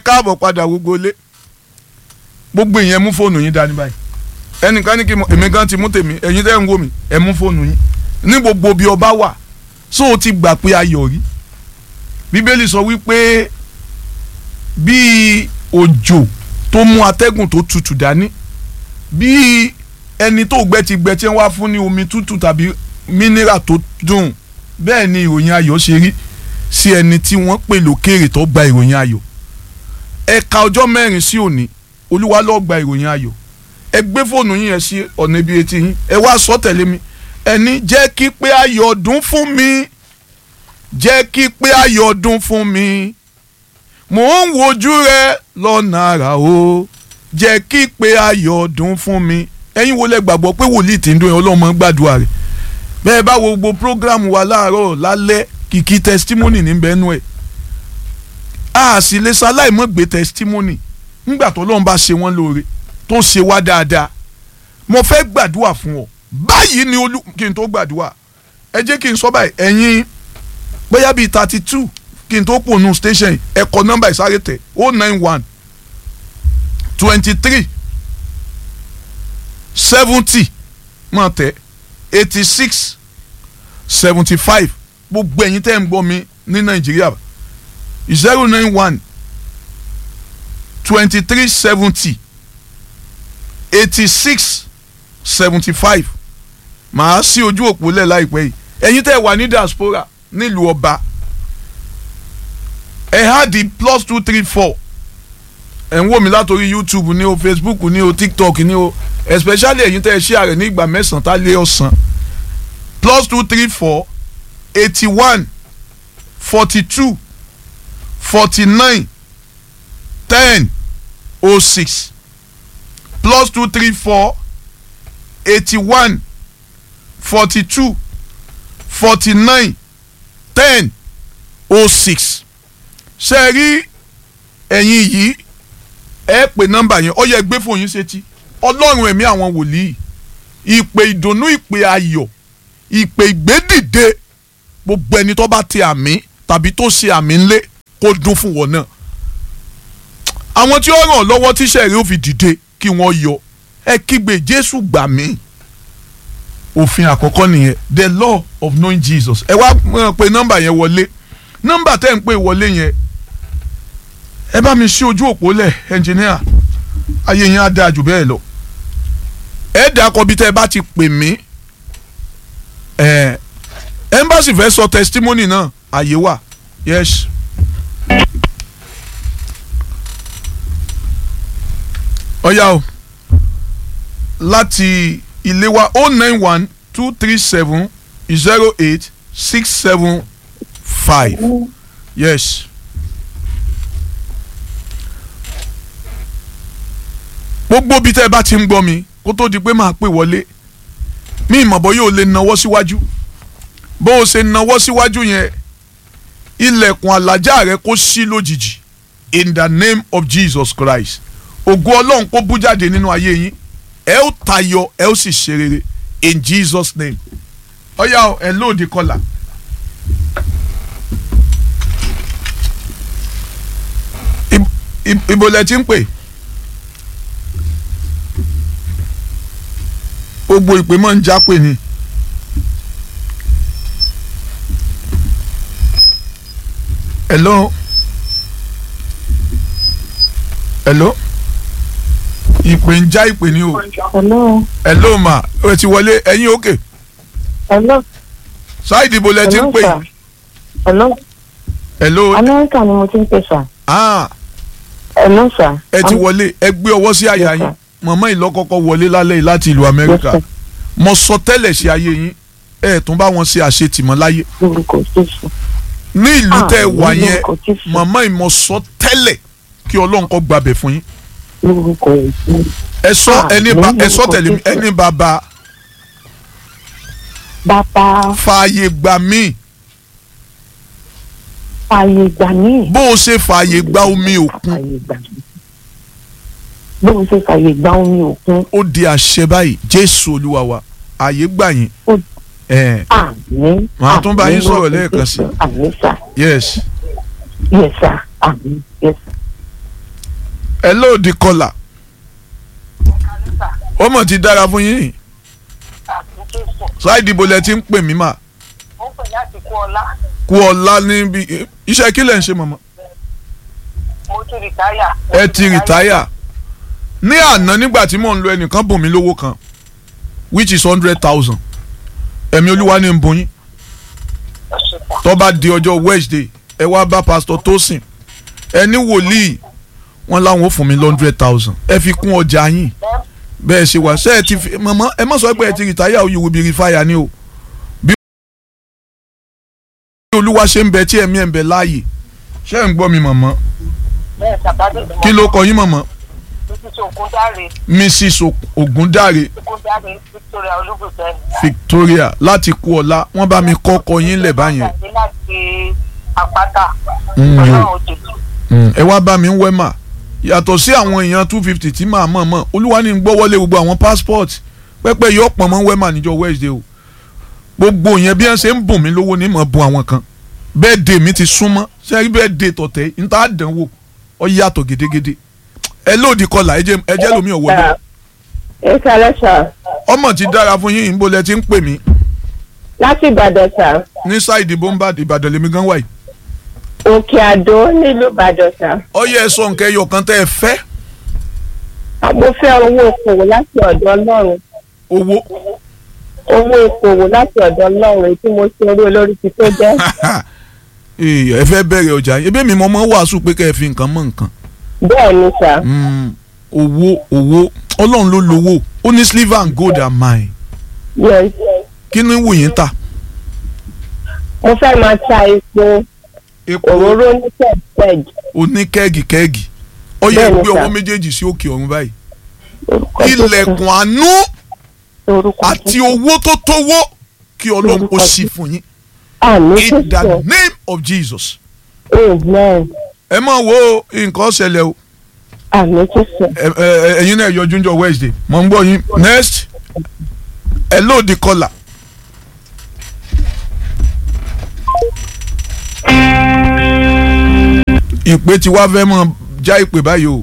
káàbọ̀ padà gbogbo ilé gbogbo ìyẹn mú fóònù yín dání báyìí ẹnìkan ní kí mo èmi gan ti mú tèmi ẹ̀yin tẹ́ ń wò mí ẹ mú fóònù yín ní gbogbo bí ọba wà so o ti gbà pé ayọ̀ rí bíbélì sọ wípé bí òjò tó mú atẹ́gùn tó tutù dání bí ẹni tó gbẹ ti gbẹ tí wọ́n wá fún ní omi tútù tàbí mínírà tó dùn bẹ́ẹ̀ ni ìròyìn ayọ̀ ṣe rí sí ẹni tí wọ́n pè lókèrè tó gba ìròyìn ayọ̀ ẹ̀ka ọjọ́ mẹ́rin sí òní olúwa ló gba ìròyìn ayọ̀ ẹ gbé fóònù yín yẹn sí ọ̀nà ibi etí yín ẹ wá sọ tẹ̀lé mi ẹni jẹ́ kí pé ayọ̀ dún fún mi jẹ́ kí pé ayọ̀ dún fún mi mò ń wojú rẹ lọ́nà àrà o jẹ́ kí pé ayọ̀ dún fún mi ẹ̀yin wo lẹ gbàgbọ́ pé wòlíì tí ń dún yẹn ọlọ́mọ gbàdúrà rẹ̀ bẹ́ẹ̀ bá wo gbogbo program wa láàárọ̀ lálẹ́ kìkì testimony níbẹ̀ nú ẹ̀ a sì lè ṣaláì mọ́ gbé testimony nígbà tó lọ́n bá ṣe wọ́n lóore tó ṣe wá dáadáa mo fẹ́ gbàdúrà fún ọ báyìí ni olú kí n tó gbàdúrà ẹ jẹ́ kí n sọ báyìí ẹ̀yin bóyá bíi thirty two kí n tó pònú station ẹ kọ nọ́mbà ìsáré tẹ̀ o nine one twenty three seventy mọ̀ tẹ̀ eighty six seventy five gbogbo ẹ̀yin tẹ́ ń gbọ́ mi ní nàìjíríà zero nine one twenty three seventy eighty six seventy five màá sí ojú òpó lẹ̀ láìpẹ́ yìí ẹ̀yin tẹ́ wà ní diaspora nílùú ọba ẹ̀ há di plus two three four ẹ̀ ń wò mí látòrí youtube ní o facebook ní o tiktok ní o especially ẹ̀yin tẹ́ ẹ ṣí ààrẹ ní ìgbà mẹ́sàn-án tá lé ọ̀sán plus two three four eighty one forty two forty nine ten oh six plus two three four eighty one forty two forty nine ten oh six ṣe rí ẹ̀yin yìí ẹ pè nọ́mbà yẹn ó yẹ gbé fún yín sétí ọlọ́run ẹ̀mí àwọn wòlíì ìpè ìdùnnú ìpè ayọ̀ ìpè ìgbédìde gbogbo ẹni tó bá ti àmì tàbí tó ṣe àmì ńlẹ̀ kó dún fún wọn náà àwọn tí ó ràn lọ́wọ́ tíṣẹ́ rẹ̀ ó fi dìde kí wọ́n yọ ẹ kígbe jésù gbà mí òfin àkọ́kọ́ nìyẹn the law of knowing jesus ẹ wá pe nọ́mbà yẹn wọlé nọ́mbà tẹ́ ń pè wọlé yẹn ẹ bá mi ṣí ojú òpó lẹ̀ ẹnjìníà ayé yẹn á dáa jù bẹ́ẹ̀ lọ ẹ dàkọ bí tẹ́ ẹ bá ti pè mí ẹ ẹmbásì fẹ́ sọ testimony náà àyè wà yes. ọ̀yá o láti ilé wa oh nine one two three seven zero eight six seven five yes. gbogbo bí tẹ́ ẹ bá ti ń gbọ́ mi kó tó di pé máa pè wọlé mi ìmọ̀bọ yóò lè nawọ́ síwájú bó o ṣe nawọ́ síwájú yẹn ilẹ̀kùn àlàjá rẹ kó ṣí lójijì in the name of Jesus Christ ògo ọlọ́run kó bú jáde nínú ayé yín ẹ ó tayọ ẹ ó sì ṣe rere in Jesus name ọ̀yá ẹ lóòdì kọlà. ibo lẹ ti ń pè. gbogbo ìpè máa ń jápè ni. hello hello ìpè ń já ìpè ni o. hello. hello ma ẹ ti wọlé ẹ̀yin òkè. hello. ṣáìdì ibo lẹ ti ń pè. sir. hello. hello. amẹ́ríkà ni mo ti ń pè sà. ah hello sà. ẹ ti wọlé ẹ gbé ọwọ́ sí àyà Yes, yín sir. màmá ìlọ́kọ́kọ́ wọlé lálẹ́ yìí láti ìlú amẹ́ríkà Yes, mo sọ tẹ́lẹ̀ sí ayé yín ẹ tún bá wọn ṣe àṣetìmọ́ láyé lórúkọ jésù. ní ìlú Ah, tẹ́ ẹ wà ní yẹn lórúkọ Jésù. màmá ìmọ̀ sọ tẹ́lẹ̀ kí ọlọ́run kó gbàbẹ̀ fún yín lórúkọ jésù. ẹ sọ Ah, ẹni bá ní ẹ sọ lórúkọ tẹ̀lé mi Jésù. ẹni bàbá bàbá fààyè gbà mí fààyè gbà mí. bó o ṣe fààyè gba omi òkun fààyè gbà mí. bó o ṣe fààyè gbà omi òkun. ó di àṣẹ báyìí jésù olúwa wa ààyè gbà yín ó ẹ àmín. Màá tún bá yín àmín sọ̀rọ̀ lórúkọ lẹ́ẹ̀kan Jésù. sí. àmín sà. yes yes sà. àmín yes sà. hello di kọlà ó mọ̀ ti dára fún yín ṣáìdì ibo lẹ ti ń pè mí mà ó pè láti kú ọlá kú ọlá níbi iṣẹ́ kí lẹ̀ ń ṣe mọ̀mọ́ mo ti rìtáyà. ẹ ti rìtáyà ní àná nígbà tí mò ń lo ẹnìkan bùn mí lówó kan which is hundred thousand ẹ̀mí olúwa ní ń bùn yín tó bá di ọjọ́ Wednesday ẹ wá bá pastor Tosin ẹ ní wòlíì wọn láwọn ò fún mi hundred thousand ẹ fi kún ọjà yín bẹ́ẹ̀ ṣe wà ṣe ẹ ti fi mọ̀mọ́ ẹ má sọ pé ẹ ti rìtáyà you will be refire ni o bí olúwa ṣe ń bẹ tí ẹ̀mí ẹ̀ ń bẹ láàyè ṣé ẹ̀ ń gbọ́ mi mọ̀mọ́ bẹ́ẹ̀ sàbádé kí ló kọ yín mọ̀mọ́ títí ògúndáre Mrs Ogundare ògúndáre Victoria olúbùsẹ. Victoria láti kú ọlá wọ́n bá mi kọ́kọ́ yín lẹ̀ báyẹn láti àpáta Mm. ọlọ́run òjòjì. Mm, ẹ wá bá mi ń wẹ́ mà yàtọ̀ sí àwọn èèyàn two fifty tí màá mọ̀ mọ̀ olúwa ní gbọ́ wọlé gbogbo àwọn passport pẹ́pẹ́ yọ pọ̀ mọ́ wẹ́mà níjọ́ Wednesday o gbogbo yẹn bí wọ́n ṣe ń bùn mí lówó ní mọ̀ bùn àwọn kan bẹ́ẹ̀ dè mí ti súnmọ́ ṣé rí bẹ́ẹ̀ dè tọ̀tẹ̀ ní tá a dán wò ọ yàtọ̀ gédégédé ẹ lóòdì kọlà ẹ jẹ́ ẹ jẹ́ lómi ọ̀wọ́ bẹ́ẹ̀ ẹ kálẹ́ sà ọmọ ti dára fún yín ìbò lẹ ti ń pè mí láti ìbàdàn sà ní sáìdì bọ́mbà ìbàdàn lèmi gan wáyé òkè àdó nílùú ìbàdàn sà ọyẹ ẹ sọ nǹkan ẹyọ kan tẹ́ ẹ fẹ́ mo fẹ́ owó okòwò láti ọ̀dọ̀ ọlọ́run owó owó okòwò láti ọ̀dọ̀ ọlọ́run èyí tí mo ṣe orí olórí ti tó jẹ́ Ee, ẹ fẹ́ bẹ̀rẹ̀ ọjà yín ebi mi mọ́ mọ́ wàásù pé kẹ́ ẹ fi nǹkan mọ́ nǹkan bẹ́ẹ̀ ni sà Mm, owó owó ọlọ́run ló lówó ó ní silver and gold are mine yes kí ni wù yín ta mo fẹ́ máa ta epo epo òróró ní pẹ̀pẹ̀d oní kẹ́ẹ̀gì kẹ́ẹ̀gì ó yẹ Bẹ́ẹ̀ni, gbé sir. ọwọ́ méjèèjì sí òkè ọ̀run báyìí orúkọ Jésù. ilẹ̀kùn àánú orúkọ àti Jésù. owó tó tówó kí ọlọ́run kó Orúkọ sí Jésù. fún yín àmì in the sísè name of Jesus amen ẹ mọ̀ wo nǹkan ṣẹlẹ̀ o àmì sísè ẹ- ẹ- ẹ̀yin náà yọjú njọ́ Wednesday mọ̀ ń gbọ́ yín next ẹ lóòdì kọlà. ìpè tí wàá fẹ́ mọ̀ já ìpè báyìí o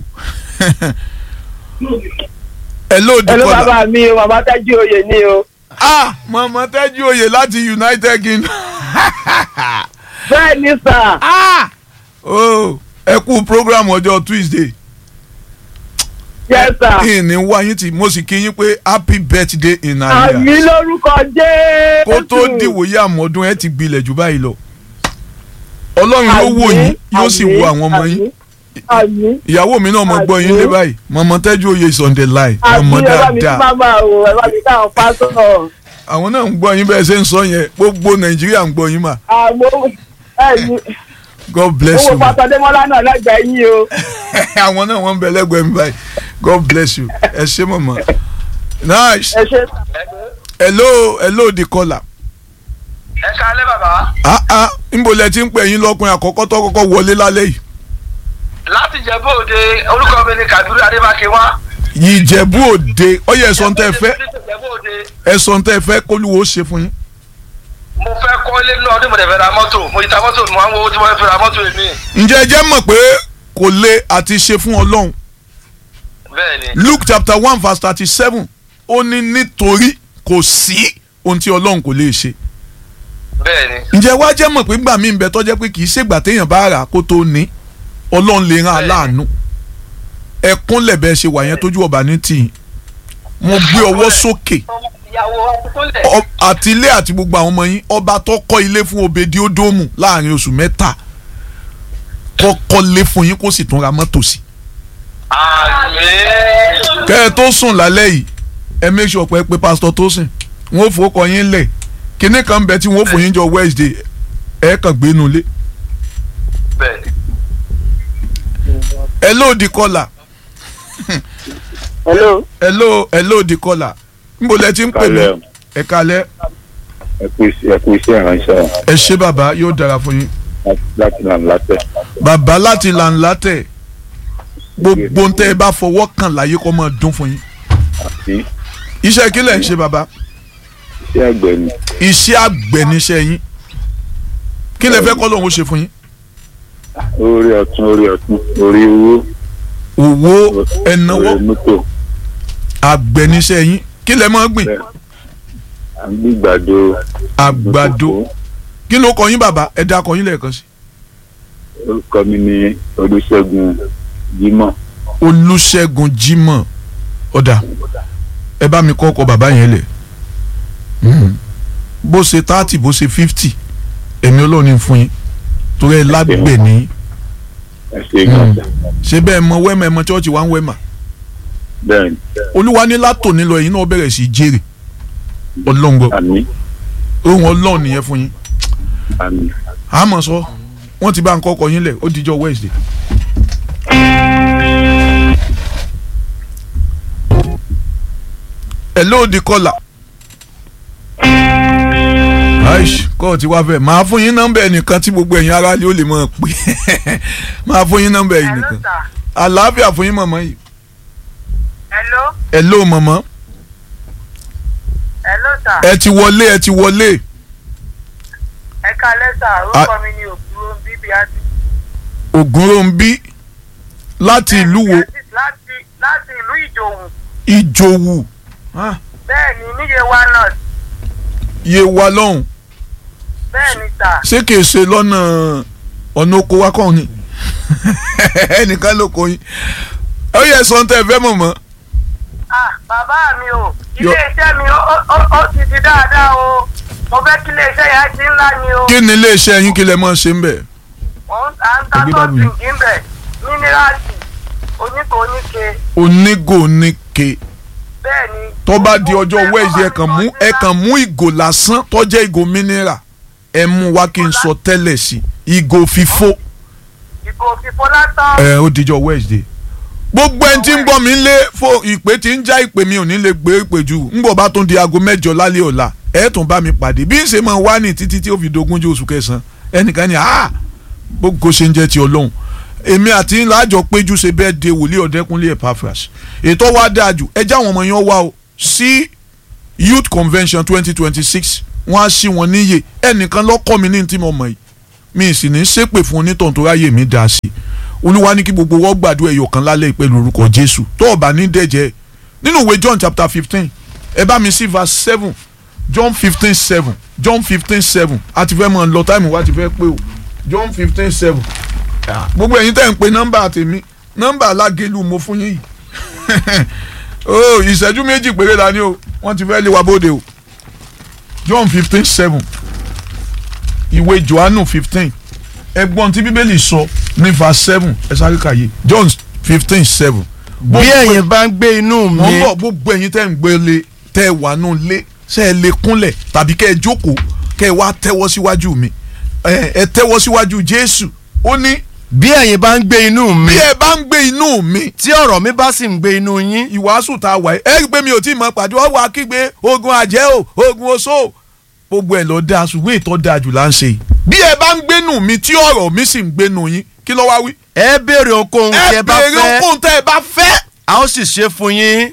ẹ lóòdì hello kọlà. bàbá mi o bàbá tájú oyè ni o ah mọ̀mọ́ tẹ́jú oyè láti United Kingdom. bẹ́ẹ̀ ni sà ah oh ẹ kú program ọjọ́ Tuesday. yes sà ìní wá yín tí mo sì kí yín pé happy birthday in àmì Nigeria. lórúkọ Jésù kó tó dìwòye àmọ́dún ẹ ti gbilẹ̀ jù báyìí lọ. ọlọ́run ló wò yín yóò sì wo àwọn ọmọ yín. àmì ìyàwó mi náà mo gbọ́ yín lé báyìí mọ̀mọ́ tẹ́jú oyè is on the line àmì mọ̀mọ́ ẹ bá mi tí dáadáa. máma o ẹ bá mi káwọn pásítọ̀ àwọn náà ń gbọ́ yín bẹ́ẹ̀ ṣe ń sọ yẹn gbogbo Nàìjíríà ń gbọ́ yín mà àmọ́ ẹ̀yìn God bless owó you ma. pásítọ̀ Démọ́lá náà lẹ́gbẹ̀ẹ́ yín o àwọn náà wọ́n ń bẹ lẹ́gbẹ̀ẹ́ mi báyìí God bless you ẹ ṣé mọ̀mọ́. nice ẹ ṣe hello hello the caller. ẹ kálẹ́ bàbá ah ah níbo lẹ ti ń pè yín lọ́kùnrin àkọ́kọ́ tó kọ́kọ́ wọlé lálẹ́ yìí. láti Ìjẹ̀bú Òde orúkọ mi ni Kàbírù Adébákẹ́ wá. Ìjẹ̀bú Òde ọyẹ ẹ̀sọ́ tẹ́ ẹ fẹ́ Ìjẹ̀bú Òde ẹ̀sọ́ tẹ́ ẹ fẹ́ kólúwo ṣe fún yín. mo fẹ́ kọ́ ilé náà ọdún mo dẹ̀ fẹ́ ra mọ́tò mo ti ta mọ́tò mo máa ń wo owó tí mo fẹ́ fi ra mọ́tò mi. ǹjẹ́ ẹ jẹ́ mọ̀ pé kò le àti ṣe fún Ọlọ́run bẹ́ẹ̀ni Luke chapter one verse thirty seven ó ní nítorí kò sí ohun tí Ọlọ́run kò lè ṣe. bẹ́ẹ̀ni ǹjẹ́ wá jẹ́ mọ̀ pé gbà mí ń bẹ tọ́jẹ́ pé kì í ṣègbà téèyàn bá rà kó tó ní Ọlọ́run lè rán aláàánú ẹkún lẹ̀bẹ̀ ṣe wà yẹn tójú ọba ní tìyìn mo gbé ọwọ́ sókè ìyàwó akúkúnlẹ̀. ọ- àti ilé àti gbogbo àwọn ọmọ yín ọba tó kọ́ ilé fún obedi ódómù láàrin oṣù mẹ́ta kọ́kọ́ lé fún yín kó sì tún ra mọ́tò sí. àmín. kẹ́ ẹ tó sùn lálẹ́ yìí ẹ make sure pé pé pásítọ̀ tó sìn wọ́n ó fowókọ yín lẹ̀ kinní kan bẹ tí wọ́n ó fò yín jọ Wednesday ẹ kàn gbé nu lé. bẹ́ẹ̀ni. ẹ lóòdì kọlà hello ẹ ló ẹ lóòdì kọlà níbo lẹ ti ń pè mí Kalẹ́. ẹ kalẹ́ ẹ kú iṣẹ́ ẹ kú iṣẹ́ ìránṣẹ́ ẹ ṣé bàbá yóò dára fún yín láti nà látẹ̀. bàbá láti lànà tẹ̀ gbogbo ń tẹ́ ẹ bá fọwọ́ kàn láyé kó máa dún fún yín àti iṣẹ́ kí lẹ̀ ń ṣe bàbá iṣẹ́ àgbẹ̀ ni iṣẹ́ àgbẹ̀ níṣẹ́ yín kí lẹ fẹ́ kọ́ lóun ó ṣe fún yín orí ọ̀tún orí ọ̀tún orí owó òwò ẹ̀náwó ọ̀rẹ́ mọ́tò àgbẹ̀niṣẹ́ yín kí lẹ máa gbìn bẹ́ẹ̀ à ń gbígbàdo àgbàdo kí ló kọ yín bàbá ẹ dá kọ yín lẹ́ẹ̀kan sí. orúkọ mi ní olùṣègùn jimoh olùṣègùn jimoh ọ̀dà ẹ bá mi kọ́ ọkọ bàbá yẹn lẹ̀ Mm. bó ṣe thirty bó ṣe fifty èmi ọlọ́run ní fún yín torí ẹ lágbè ní ẹ ṣe gbọ́dọ̀ ṣé bẹ́ẹ̀ mọ wẹ́mà ẹ mọ chọ́ọ̀chì wá ń wẹ́mà bẹ́ẹ̀ ni olúwa ní látòní lọ ẹ̀yin náà bẹ̀rẹ̀ sí í jèrè ọlọ́ngbọ àmì ohun ọlọ́run nìyẹn fún yín àmì àmọ́ sọ wọ́n ti bá ń kọ́kọ́ yín lẹ̀ ó dijọ́ Wednesday. hello di kọ́là. aish kọ́ ti wá fẹ́ máa fún yín nọ́mbà ẹnìkan tí gbogbo ẹ̀yin aráàlú ó lè mọ̀ pé máa fún yín nọ́mbà ẹ̀yin Hello, nìkan sir. àlàáfíà fún yín mọ̀mọ́ yìí. Hello, hello mọ̀mọ́ hello sir. ẹ ti wọlé ẹ ti wọlé Ẹ káalẹ́ sà, orúkọ mi ni Òkúrò bíbí àti. ògúnròǹbí láti ìlú wo Láti láti ìlú Ìjòhùn. ìjòwù Ah, Bẹ́ẹ̀ ni níye wa náà. yé wa lọ́hùn Bẹ́ẹ̀ ni sà. ṣé kìí ṣe lọ́nà ọ̀nà oko wa kàn ni ẹnìkan ló kọ yín ó yẹ sọ tẹ fẹ́ mọ̀ mọ́ Ah, bàbá mi o. Yọ- Ilé iṣẹ́ mi ó ó- ó ti di dáadáa o. Mo fẹ́ kí ilé iṣẹ́ yẹn ti ńlá ni o. kí ni iléeṣẹ́ yín kí lẹ mọ̀ ṣe ń bẹ̀ Wọ́n à ń ta Ẹgbẹ́ bá mi. sọ́ọ̀tì ìgbín mínírààtì, oníkó oníke. onígò oníke Bẹ́ẹ̀ ni. tó bá di ọjọ́ wẹ́ẹ̀sì ẹ kàn mú ẹ kàn mú ìgò lásán tó jẹ́ ìgò mineral ẹ mú wá kí n sọ tẹ́lẹ̀ sí ìgò fífó Ìgò fífó látọ̀. ẹ ó dijọ́ wẹ́ẹ̀sì gbogbo ẹni tí ń gbọ́ mi ń lé fo ìpè tí ń já ìpè mi ò ní lè gbé ìpè jù ń bọ̀ bá tún di aago mẹ́jọ lálẹ́ ọ̀la ẹ̀ tún bá mi pàdé bí ń ṣe máa wá ní títí tí ó fi dogúnjú oṣù kẹsàn-án ẹnìkan ní ah gbogbo ṣe ń jẹ́ ti ọlọ́run èmi àti ńlá àjọ péjú ṣe bẹ́ẹ̀ de wòlíì ọ̀dẹ́kúnlé Epaphras ètò wa dáa jù ẹ já àwọn ọmọ yẹn wá o sí youth convention twenty twenty six wọ́n á sí wọn níyè ẹnìkan lọ́kọ́ mi ní tí mo mọ̀ yìí mi sì ní ṣépè fún onítàn tó ráyè mi dá sí i olúwa ní kí gbogbo wọ́n gbàdúrà ẹ̀yọ̀ kan lálẹ́ pẹ̀lú orúkọ jésù tó o bá ní dẹ̀jẹ̀ nínú ìwé john chapter fifteen ẹ bá mi sí verse seven john fifteen seven john fifteen seven a ti fẹ́ mọ̀ lọ táìmù wa ti fẹ́ pé o john fifteen seven gbogbo ẹ̀yin tẹ́ ń pe nọ́mbà tèmi nọ́mbà alágẹ̀lú mo fún yín yìí o ìṣẹ́jú méjì péré la ní o wọ́n ti fẹ́ lé wa bóde o john fifteen seven ìwé johannu fifteen ẹgbọ́n tí bíbélì sọ ní verse seven ẹ sáré kàyé john fifteen seven. bí ẹ̀yin bá ń gbé inú mi wọ́n bọ̀ gbogbo ẹ̀yin tẹ́ ń gbé lé tẹ́ ẹ wà nù lé ṣe é lè kúnlẹ̀ tàbí kẹ́ ẹ jókòó kẹ́ ẹ wá tẹ́wọ́ síwájú mi ẹ ẹ tẹ́wọ́ síwájú jésù ó ní bí ẹ̀yin bá ń gbé inú mi bí ẹ bá ń gbé inú mi tí ọ̀rọ̀ mi bá sì ń gbé inú yín ìwàásù tá a wà ẹ ẹ rí i pé mi ò tí ì mọ pàdé ọwọ́ akígbe ogun àjẹ́ o ogun oṣó o gbogbo ẹ̀ lọ dáa ṣùgbọ́n ìtọ́ dáa jù là ń ṣe yìí bí ẹ bá ń gbénu mi tí ọ̀rọ̀ mi sì ń gbénu yín kí ló wá wí. ẹ béèrè ohunkóhun tí ẹ ẹ bá béèrè fẹ́ ohun tẹ́ ẹ bá fẹ́. a ó sì ṣe fún yín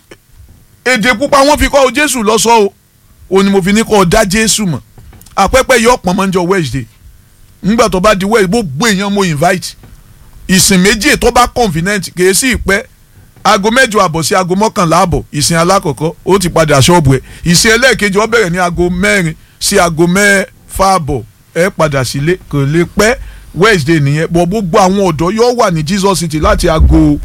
èdè pupa wọn fi kọ́ ọ jésù lọ́sọ́ o ò ní mo fi ní kọ́ ọ dá jésù mọ̀ àpẹ́pẹ́ yọ ọ̀pọ̀ mọ́ ń jọ wednesday ńgbà tó bá di wednesday gbogbo èèyàn mo invite ìsìn méjì tó bá convenient kìí sí ìpẹ́ aago mẹ́jọ àbọ̀ sí aago mọ́kànlá àbọ̀ ìsìn alákọ̀ọ́kọ́ ó ti padà ṣọ́ọ̀bù ẹ̀ ìsìn ẹlẹ́ẹ̀kejì ó bẹ̀rẹ̀ ní aago mẹ́rin sí aago mẹ́fà àbọ̀ ẹ padà sílé kò lè pẹ́ wednesday nìyẹn bọ̀ gbogbo àwọn ọ̀dọ́ yóò wà ní jesus city láti aago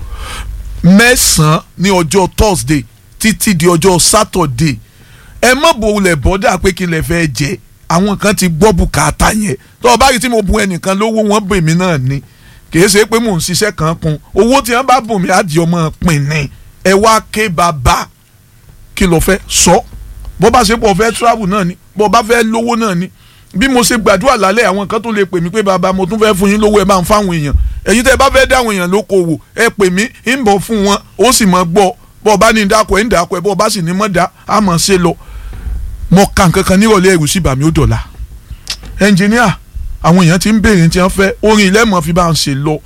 mẹ́sàn-án ní ọjọ́ thursday títí di ọjọ́ saturday ẹ má bòlẹ̀ bọ́dà pé kí lè fẹ́ jẹ àwọn kan ti gbọ́ bùkátà yẹn tó o bá rí tí mo bùn ẹnìkan lówó wọn bè mí náà ni kì í ṣe pé mò ń ṣiṣẹ́ kan kun owó tí wọ́n bá bùn mí á di ọmọ pin ni ẹ wá ké bàbá kí ló fẹ́ sọ bó bá ṣe pọ̀ fẹ́ travel náà ni bó bá fẹ́ lówó náà ni bí mo ṣe gbàdúrà lálẹ́ àwọn kan tó lè pè mí pé bàbá mo tún fẹ́ fún yín lówó ẹ máa ń fáwọn èèyàn ẹ̀yin tẹ́ ẹ bá fẹ́ dáwọn èèyàn lókoòwò ẹ pè mí ń bọ̀ fún wọn ó sì mọ̀ gbọ́ bọ́ ọ bá ní dákọ̀ ẹ̀ ń dákọ̀ ẹ̀ bọ́ ọ bá sì ní mọ̀ dá a mọ̀ ṣe lọ mọ̀ ká nǹkan kan nírọ̀lẹ́ ẹ̀rù sí bàmí ó dọ̀la ẹnjìníà àwọn èèyàn ti ń béèrè tí wọ́n fẹ́ orin ilẹ̀ mọ̀ fi bá ń ṣe lọ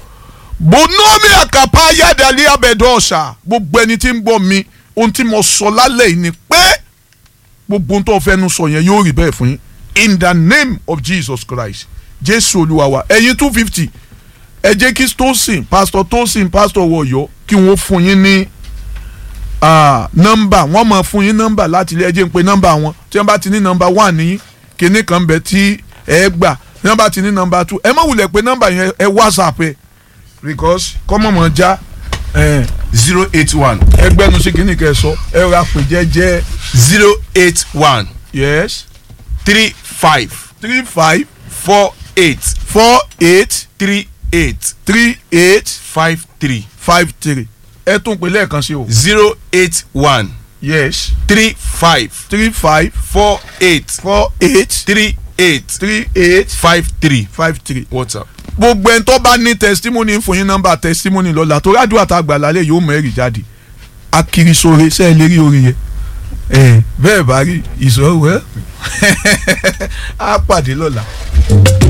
bonomi àkàpà yádàlí abẹ́dọ̀ ọ̀ṣà gbogbo ẹni tí ń gbọ́ mi ohun tí mo sọ lálẹ́ yìí ni pé gbogbo ohun tó fẹ́nu sọ yẹn yóò rí bẹ́ẹ̀ fún yín in the name of Jesus Christ jésù olúwa wa ẹ̀yin two fifty ẹ jẹ́ kí tosin pastor tosin pastor wọ̀yọ́ kí wọ́n fún yín ní ah, nọ́mbà wọ́n máa fún yín nọ́mbà láti ilé ẹ jẹ́ ń pe nọ́mbà wọn tí wọ́n bá ti ní nọ́mbà one ní kinní kan bẹ̀ tí ẹ gbà tí wọ́n bá ti ní nọ́mbà two ẹ má wulẹ̀ pé nọ́mbà yẹn ẹ whatsapp ẹ because kọ́mọ̀mọ̀ já ẹ zero eight one ẹgbẹ́nu sí kinní kẹ́ ẹ sọ ẹ ra pè jẹ́jẹ́ zero eight one yes three five three five four eight four eight three eight three eight five three five three ẹ tún pè lẹ́ẹ̀kan sí o zero eight one yes three five three five four eight four eight three eight three eight five three five three. whatsapp. gbogbo ẹni tó bá ní testimony fún yín nọ́mbà testimony lọ́la tó rádùn àtàgbà lálẹ́ yóò mẹ́rì jáde akirisore ṣe é lè rí orin yẹn ẹ bẹ́ẹ̀ bá rí ìṣòro ẹ á pàdé lọ́la.